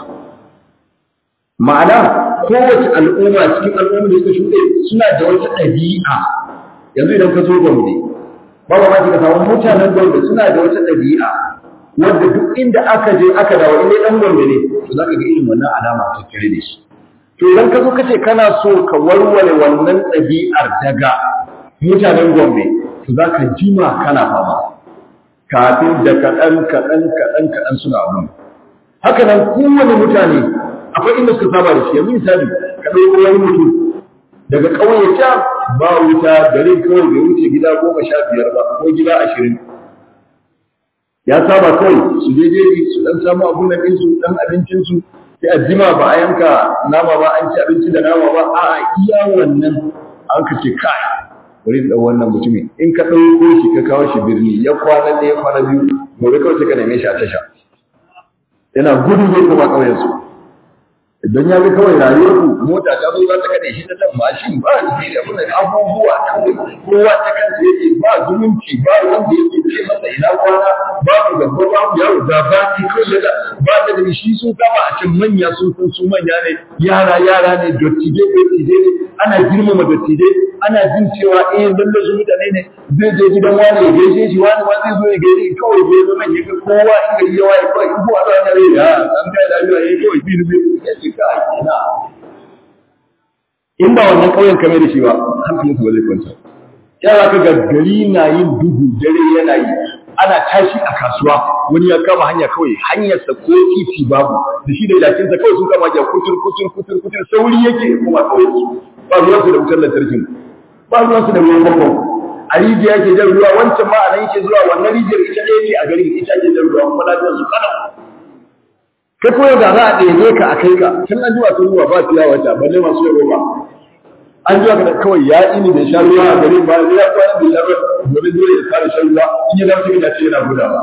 ma'ana kowace al'umma cikin al'ummar da suka shuɗe suna da wata ɗabi'a yanzu idan ka zo gombe ba ba ka samu mutanen gombe suna da wata ɗabi'a wanda duk inda aka je aka dawo inda ɗan gombe ne to za ka ga irin wannan alama ta tare da shi to idan ka zo kace kana so ka warware wannan ɗabi'ar daga mutanen gombe to za ka jima kana fama kafin da kaɗan kaɗan kaɗan kaɗan suna abin haka nan kowane mutane akwai inda suka saba da shi yanzu misali ka ɗauko wani mutum daga ƙauye can ba wuta garin kawai bai wuce gida goma sha biyar ba ko gida ashirin ya saba kawai su je jeji su dan samu abun nan ɗinsu dan abincinsu sai a jima ba a yanka nama ba an ci abinci da nama ba a iya wannan an ka ce kai bari da wannan mutumin in ka ɗauko shi ka kawo shi birni ya kwana ɗaya kwana biyu gobe kawai sai ka neme shi a tasha yana gudu zai kuma ƙauyensu idan ya ga kawai rayuwar ku mota ta zo za ta kade shi ta nan mashin ba shi da kuma abubuwa kawai kowa ta kansa yake ba zumunci ba wanda yake ce masa ina kwana babu gaba babu yaro da ba ki kawai da ba da da shi sun kama a can manya sun san su manya ne yara yara ne dottije dottije ne ana girmama dottije ana jin cewa eh lalle su mutane ne zai je gidan wani ya gaishe shi wani ma zai zo ya gaishe kawai bai zo nan ya ga kowa in gari ya waye kawai in kowa zai rai ya an kai da ya yi kawai bilu bilu ya ce ka ina in ba wannan kauyen kame da shi ba hankalinsa ba zai kwanta yara ka ga gari na yin duhu dare yana yi ana tashi a kasuwa wani ya kama hanya kawai hanyarsa ko titi babu da shi da ilakinsa kawai sun kama hanya kutur kutur kutur kutur sauri yake kuma kawai ba ruwansu da wutar lantarkin ba ruwansu da ruwan famfon a rijiya yake jan ruwa wancan ma a nan yake zuwa wannan rijiyar ita ɗaya ne a garin ita ke jan ruwa kuma lafiyar su kana kai koyo da za a ɗebe ka a kai ka tun an zuwa sun ruwa ba fiya wata balle masu yaro ba an zuwa ka da kawai ya ini bai sha ruwa a garin ba ya kwana bai sha ruwa gobe zuwa ya fara shan ruwa in ya dawo cikin ce yana gudawa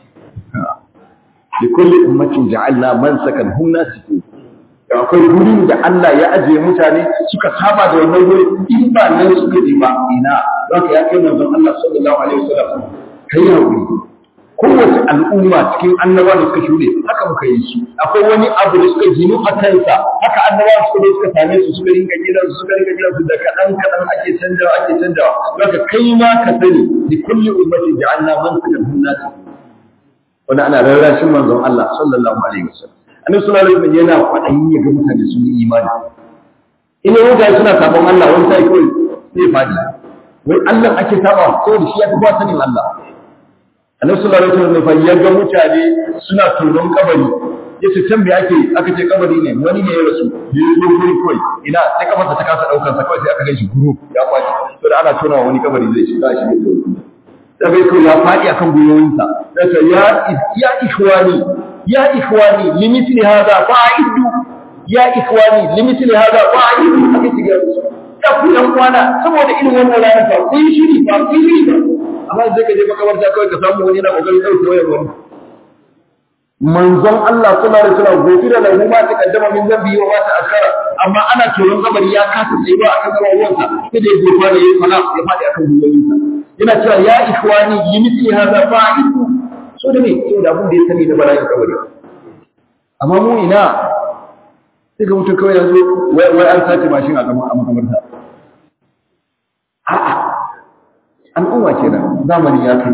li kulli ummatin ja'alna mansakan hum nasiku akwai gurin da Allah ya ajiye mutane suka saba da wannan gurin in ba nan suka je ba ina zaka ya kai manzon Allah sallallahu alaihi wasallam kai hakuri kowace al'umma cikin annaba da suka shuɗe haka muka yi su akwai wani abu da suka ginu a kansa haka annaba suka zo suka same su suka rinka gidan su suka rinka gidan su da kaɗan kaɗan ake canjawa ake canjawa zaka kai ma ka sani li kulli ummati ja'alna man kadahum nasi wanda ana rarrashin manzon Allah sallallahu alaihi wasallam annabi sallallahu alaihi wasallam yana kwaɗayin ya ga mutane sun yi imani ina mutane suna sabon Allah wani sai kawai sai fadi wai Allah ake saba saboda shi ya fi ba sanin Allah annabi sallallahu alaihi wasallam fa ya ga mutane suna tonon kabari yace can me ake aka ce kabari ne wani ne ya rasu ya zo guri kawai ina sai kafarsa ta kasa daukar sa kawai sai aka ganshi guru ya kwaci to da ana tona wani kabari zai shiga shi da da bai kawai ya fadi akan gwiwoyinsa sai ya ya ikhwani ya ikhwani limithli hadha fa'iddu ya ikhwani limithli hadha fa'iddu aka shiga ya ku yan kwana saboda irin wannan rana fa kun shiri fa kun shiri fa amma sai ka je makabarta kawai ka samu wani yana kokarin dauke wayar wani manzon Allah sallallahu alaihi wasallam gofira lahu ma taqaddama min zambi wa ma ta'akhkhara amma ana tonon kabari ya kasa tsayuwa akan kabaruwansa sai da ya gofa da ya fara ya fadi akan gwiwoyinsa yana cewa ya ikhwani limithli hadha fa'idu so da me so da abun da ya sani na bala'in kabari amma mu ina sai ga mutum kawai yanzu wai wai an sace mashin a makabarta a'a al'umma kenan zamani ya kai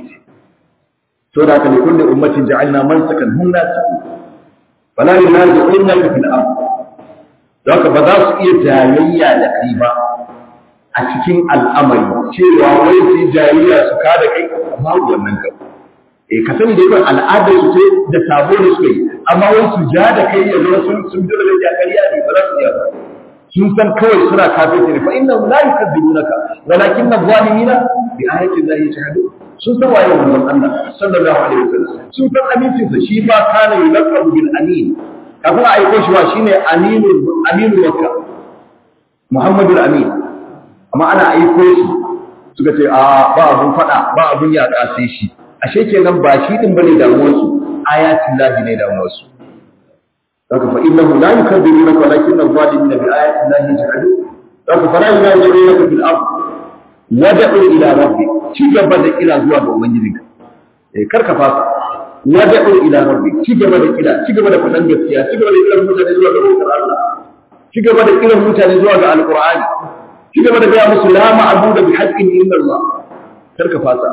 to da haka ne kullu ummatin ja'alna mansakan hum nasu fala yunazi'unaka fil ard haka ba za su iya jayayya da kai ba a cikin al'amari cewa wai su yi jayayya su kada kai babu wannan kan eh ka sani da yawan al'adar su ce da sabo da suka yi amma wai su ja da kai ya zama sun sun dole da ƙarya ne ba za su iya ba sun san kawai suna kafirci ne fa inna la yukadzibunaka walakin adh-dhalimina bi ayati llahi yajhadun sun san waye manzon Allah sallallahu alaihi wasallam sun san amincin sa shi ba kana yulaqabu bil amin kafin a aiko shi wa shine aminu aminu wakka muhammadul amin amma ana aiko shi suka ce a ba abun fada ba abun yaƙa sai shi ashe kenan ba shi din bane damuwar su ayatin lahi ne damuwar su haka fa innahu la yukadzibunaka walakin adh-dhalimina bi ayati llahi yajhadun haka fa la yunazirunaka fil ard wad'u ila rabbik ci gaba da kira zuwa ga ubangijinka eh karka fasa wad'u ila rabbik ci gaba da kira ci gaba da fadan gaskiya ci gaba da kiran mutane zuwa ga bautar Allah ci gaba da kiran mutane zuwa ga alqur'ani ci gaba da gaya musu la ma'budu bi haqqin illa Allah karka fasa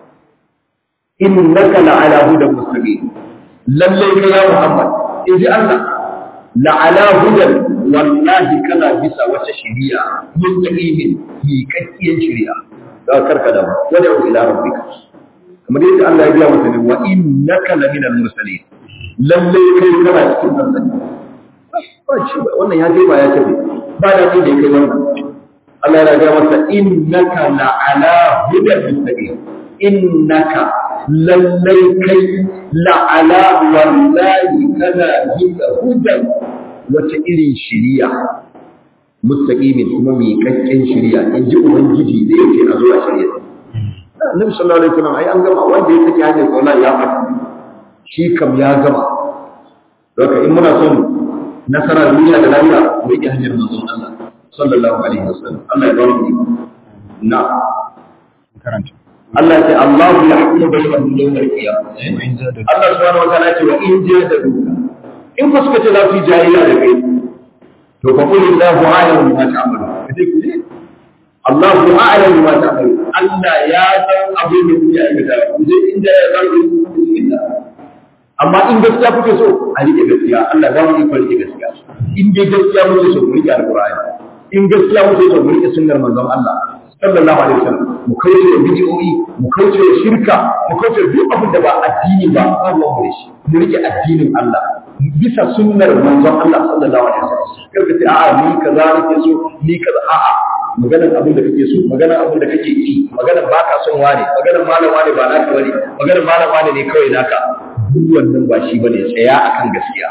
innaka la'ala hudan mustaqim lalle ka ya Muhammad inji Allah la'ala hudan wallahi kana bisa wata shari'a mustaqimin miƙaƙƙiyar shari'a da karka da wani ila rabbika kamar yadda Allah ya biya masa ne wa innaka laminal mursalin lalle kai kana cikin manzanni ba shi ba wannan ya je ba ya tafi ba da kai da kai wannan Allah ya ga masa innaka la'ala hudan mustaqim innaka lalle kai la'ala wallahi kana bisa hudan wata irin shiriya mustaqimin kuma mai kakken shiriya in ji ubangiji da yake a zuwa shiriya Annabi sallallahu alaihi wasallam ai an gama wanda ya saki hanyar sallah ya fata shi kam ya gama Doka in muna son nasara duniya da lafiya mu yi hanyar manzon Allah sallallahu alaihi wasallam Allah ya bamu na karanta Allah ya ce Allah ya hukumu bainahum yawm al-qiyamah Allah subhanahu wa ta'ala ya ce wa in jahadu in ku suka ce za su yi jahiliya da kai to fa qul Allahu a'lamu bima ta'malu kace ku ne Allahu a'lamu bima ta'malu Allah ya san abin da kuke aikata ku je inda ya san ku bismillah amma in gaskiya kuke so a rike gaskiya Allah za mu yi ku rike gaskiya in dai gaskiya muke so mu rike alqur'ani in gaskiya muke so mu rike sunnar manzon Allah sallallahu alaihi wasallam mu kauce da bid'o'i mu kauce da shirka mu kauce da duk abin da ba addini ba ba mu da shi mu rike addinin Allah bisa sunnar manzon Allah sallallahu alaihi wasallam karka ce a'a ni kaza nake so ni kaza a'a maganar abin da kake so maganar abin da kake yi maganar baka son wane maganar malam wane ba naka bane maganar malam wane ne kawai naka duk wannan ba shi bane tsaya akan gaskiya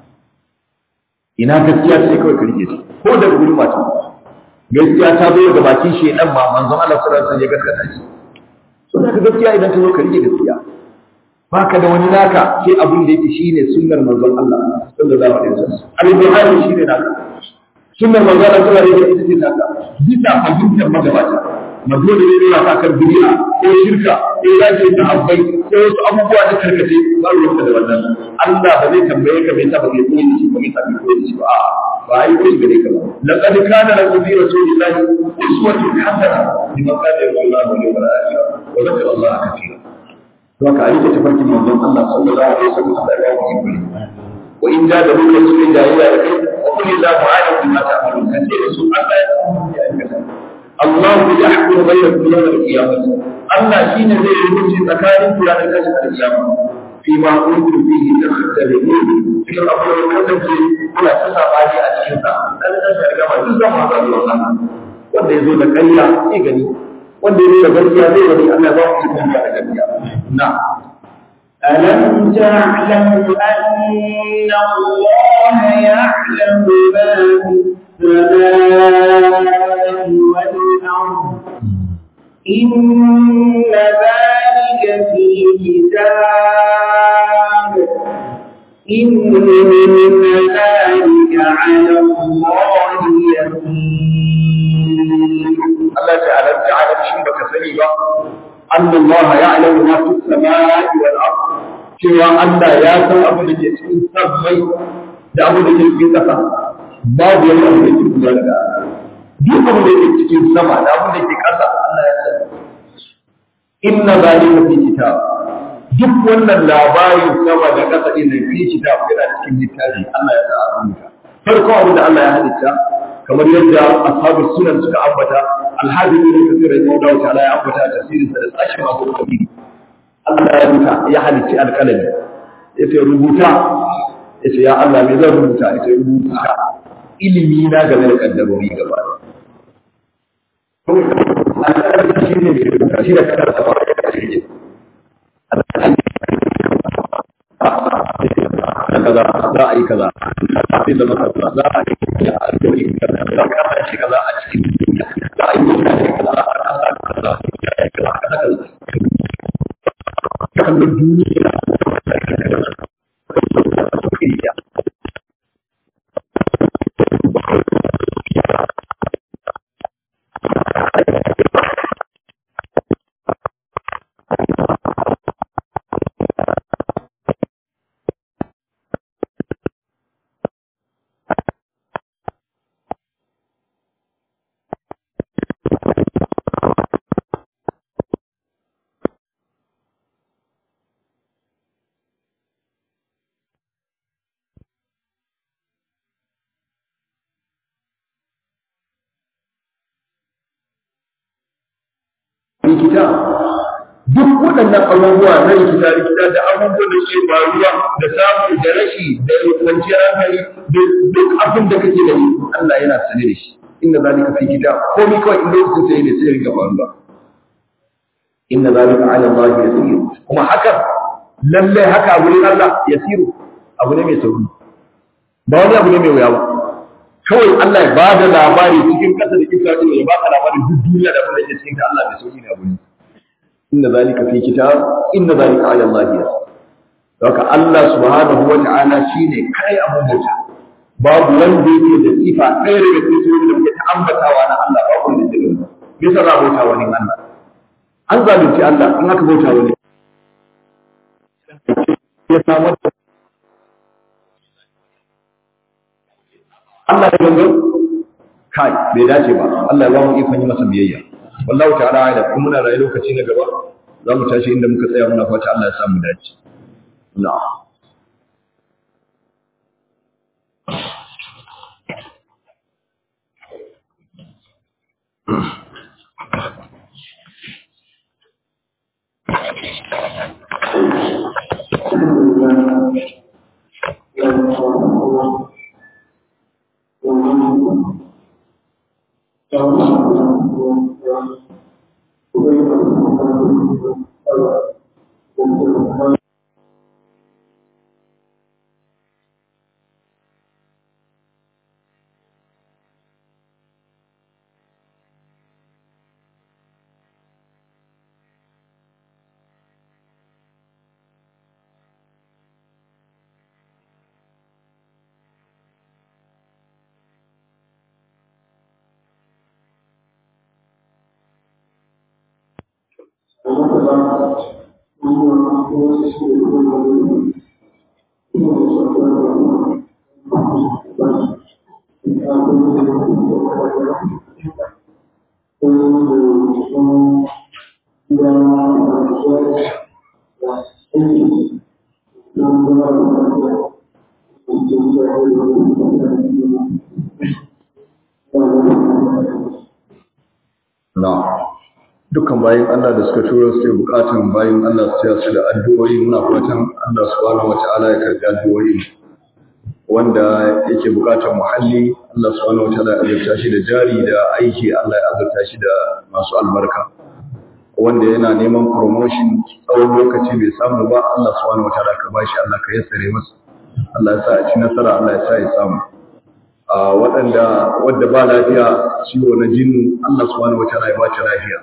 ina gaskiya sai kawai ka rike shi ko da gurin mata gaskiya ta zo daga bakin shedan ma manzon Allah sallallahu alaihi wasallam ya gaskata shi so da gaskiya idan ta zo ka rike gaskiya baka da wani naka sai abin da yake shine sunnar manzon Allah sallallahu alaihi wasallam al-buhari shine naka sunnar manzon Allah sallallahu alaihi wasallam ita ce naka bisa fahimtar magabata madole ne yana ka kan bid'a ko shirka ko zaki ta abbai ko wasu abubuwa da karkace ba ruwanka da wannan Allah ba zai tambaye ka me yasa ba kai koyi shi ko me yasa kai koyi shi ba a'a ba ai koyi gare ka ba laqad kana lakum fi rasulillahi uswatun hasana liman kana yarju Allah wal yawmal akhir wa dhakara Allah katira don ka rike tafarkin manzon Allah sallallahu alaihi wasallam da ya yi kuri wa in da da muka cikin jayayya da kai wa kulli la mu'ala bima ta'malun kace da su Allah ya ya aikata Allah ya hukumu bainakum yawm al-qiyamah Allah shine zai yi hukunci tsakanin ku ranar tashin al-qiyama fi ma kuntum fihi takhtalifun cikin abubuwan kasance kuna ta sabani a cikin sa dan tashin al-qiyama duk zan ma za Allah wanda ya zo da ƙarya sai gani wanda ya da gaskiya zai wani Allah ba mu ikon da gaskiya na ألم تعلم أن الله يعلم ما في السماء والأرض إن ذلك في كتاب إن ذلك على الله يسير Allah ta alam ta alam shin baka sani ba anna Allah ya'lamu ma fi samai wal ard cewa Allah ya san abin da ke cikin sammai da abin da ke cikin ƙasa babu wani abu da ke kula da duk abin da ke cikin sama da abin da ke ƙasa Allah ya sani inna zalika fi kitab duk wannan labarin sama da kasa din nan fi kitab yana cikin littafi Allah ya sa a rubuta farko abin da Allah ya halitta kamar yadda ashabu sunan suka ambata alhaji ne kafir rahimahullahu ta'ala ya ambata a tafsirin sa da sashi masu kabiri Allah ya rubuta ya halicci alƙalami yace rubuta yace ya Allah me zan rubuta yace rubuta ilimi na game da kaddarori gaba ɗaya shi ne mai rubuta shi da kada ta fara da shi kaza za a yi kaza sai zama kaza za a yi kaza a yi kaza za a kasance kaza a cikin duniya za a yi mutane kaza a kasa kaza ya yi kaza kaza kaza kallon duniya rikita duk waɗannan abubuwa na rikita rikita da abubuwan da ke faruwa da samu da rashi da kwanciyar hankali da duk abin da kake gani Allah yana sane da shi inna zalika fi kitab komai kawai in lokacin sai ne sai rinka faruwa inna zalika ala Allah yasir kuma haka lalle haka abu ne Allah yasiru abu ne mai sauri ba wani abu ne mai wuya ba kawai Allah ya bada labari cikin kasa da Isra'ila ya baka labarin duk duniya da abin da ke cikin ta Allah mai sauki ne abu ne inna zalika fi kitab inna zalika ala Allah yasir Haka Allah subhanahu wa ta'ala shine kai abun bauta babu wanda yake da sifa ɗaya daga cikin sifofin da muke ta ambatawa na Allah babu wanda yake da bisa za a bauta wani Allah an zalunci Allah in aka bauta wani ya samu Allah ya gangan kai bai dace ba Allah ya ba mu ikon yi masa biyayya wallahu ta'ala ala kuma muna rayu lokaci na gaba za mu tashi inda muka tsaya muna fata Allah ya sa mu dace na'am na dukkan bayan Allah da suka tura su bukatan bayan Allah su su da addu'o'i muna fatan Allah subhanahu wata'ala ya karbi addu'o'i wanda yake bukatan muhalli Allah subhanahu wata'ala ya azurta shi da jari da aiki Allah ya azurta shi da masu albarka wanda yana neman promotion tsawon lokaci bai samu ba Allah subhanahu wata'ala ka bashi Allah ka yassare masa Allah ya sa a ci nasara Allah ya sa ya samu a waɗanda wadda ba lafiya ciwo na jinnu Allah subhanahu wata'ala ya ba ta lafiya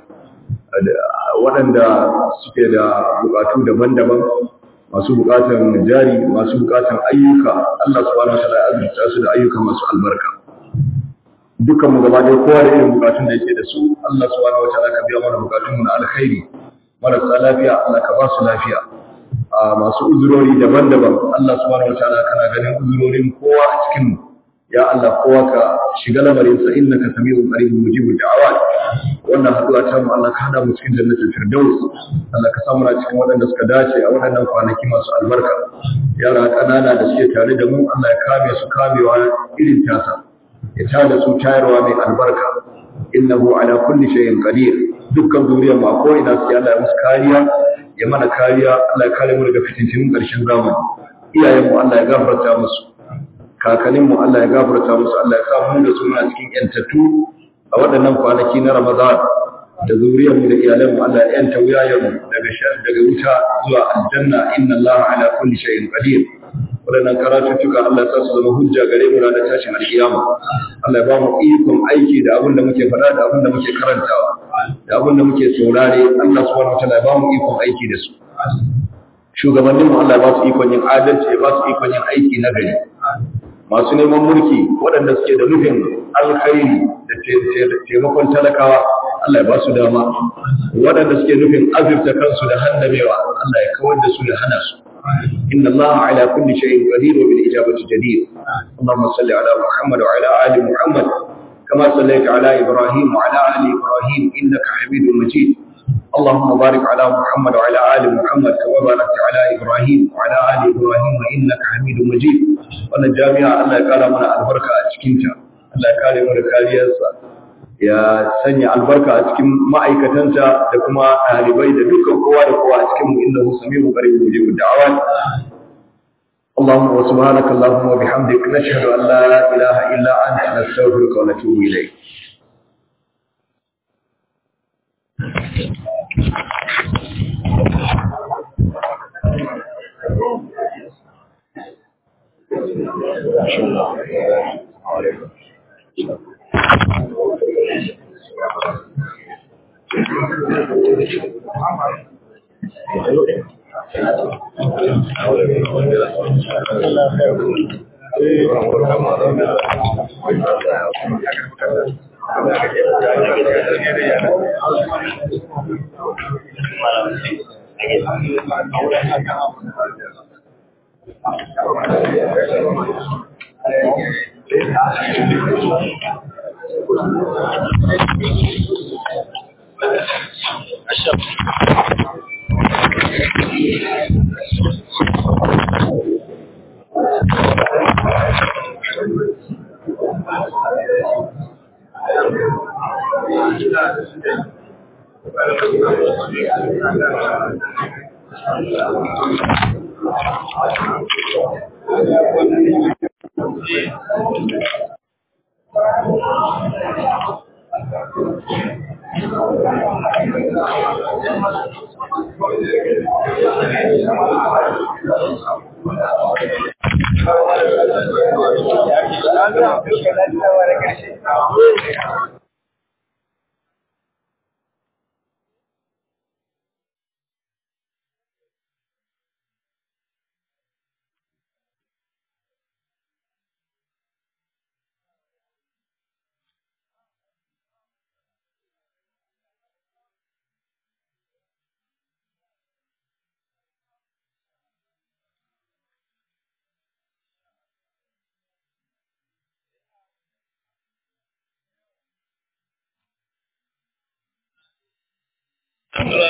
waɗanda suke da bukatu daban-daban masu bukatan jari masu bukatan ayyuka Allah subhanahu wataala ya azurta su da ayyuka masu albarka dukkan mu gaba ɗaya kowa da irin bukatun da yake da su Allah subhanahu wataala ka biya mana bukatun mu na alkhairi marasa lafiya Allah ka ba su lafiya a masu uzurori daban-daban Allah subhanahu wataala kana ganin uzurorin kowa a cikin mu ya Allah kowa ka shiga lamarin sa innaka sami'un qaribun mujibud da'awat wannan haɗuwa ta mu Allah ka hada mu cikin jannatul firdaus Allah ka samu na cikin waɗanda suka dace a waɗannan kwanaki masu albarka yara ƙanana da suke tare da mu Allah ya kame su kamewa irin tasa ya tada su tayarwa mai albarka innahu ala kulli shay'in qadir dukkan zuriyar mu a ko ina suke Allah ya musu kariya ya mana kariya Allah ya kare mu daga fitintunin ƙarshen zamani iyayen mu Allah ya gafarta musu kakannin mu Allah ya gafarta musu Allah ya sa mu da su muna cikin yantattu a waɗannan kwanaki na Ramadan da zuriyar mu da iyalan mu Allah ya yanta wuyayen mu daga daga wuta zuwa aljanna inna Allah ala kulli shay'in qadir waɗannan karatuttuka Allah ya sa su zama hujja gare mu ranar tashin alkiyama Allah ya ba mu ikon aiki da abin da muke faɗa da abin da muke karantawa da abin da muke saurare Allah subhanahu wataala ya ba mu ikon aiki da su shugabannin mu Allah ya ba su ikon yin adalci ya ba su ikon yin aiki na gari masu neman mulki waɗanda suke da nufin alkhairi da taimakon talakawa Allah ya ba su dama waɗanda suke nufin azurta kansu da hannamewa Allah ya kawar da su ya hana su إن الله على كل شيء قدير وبالإجابة جدير اللهم صل على محمد وعلى آل محمد كما صليت على إبراهيم وعلى آل إبراهيم إنك حميد مجيد اللهم بارك على محمد وعلى آل محمد كما باركت على إبراهيم وعلى آل إبراهيم إنك حميد مجيد wannan jami'a Allah ya kara mana albarka a cikinta Allah ya kare mu da kariyarsa ya sanya albarka a cikin ma'aikatanta da kuma ɗalibai da dukkan kowa da kowa a cikin mu innahu samiu qarib mujibu da'awat اللهم وسبحانك اللهم وبحمدك نشهد أن لا إله إلا أنت نستغفرك ونتوب إليك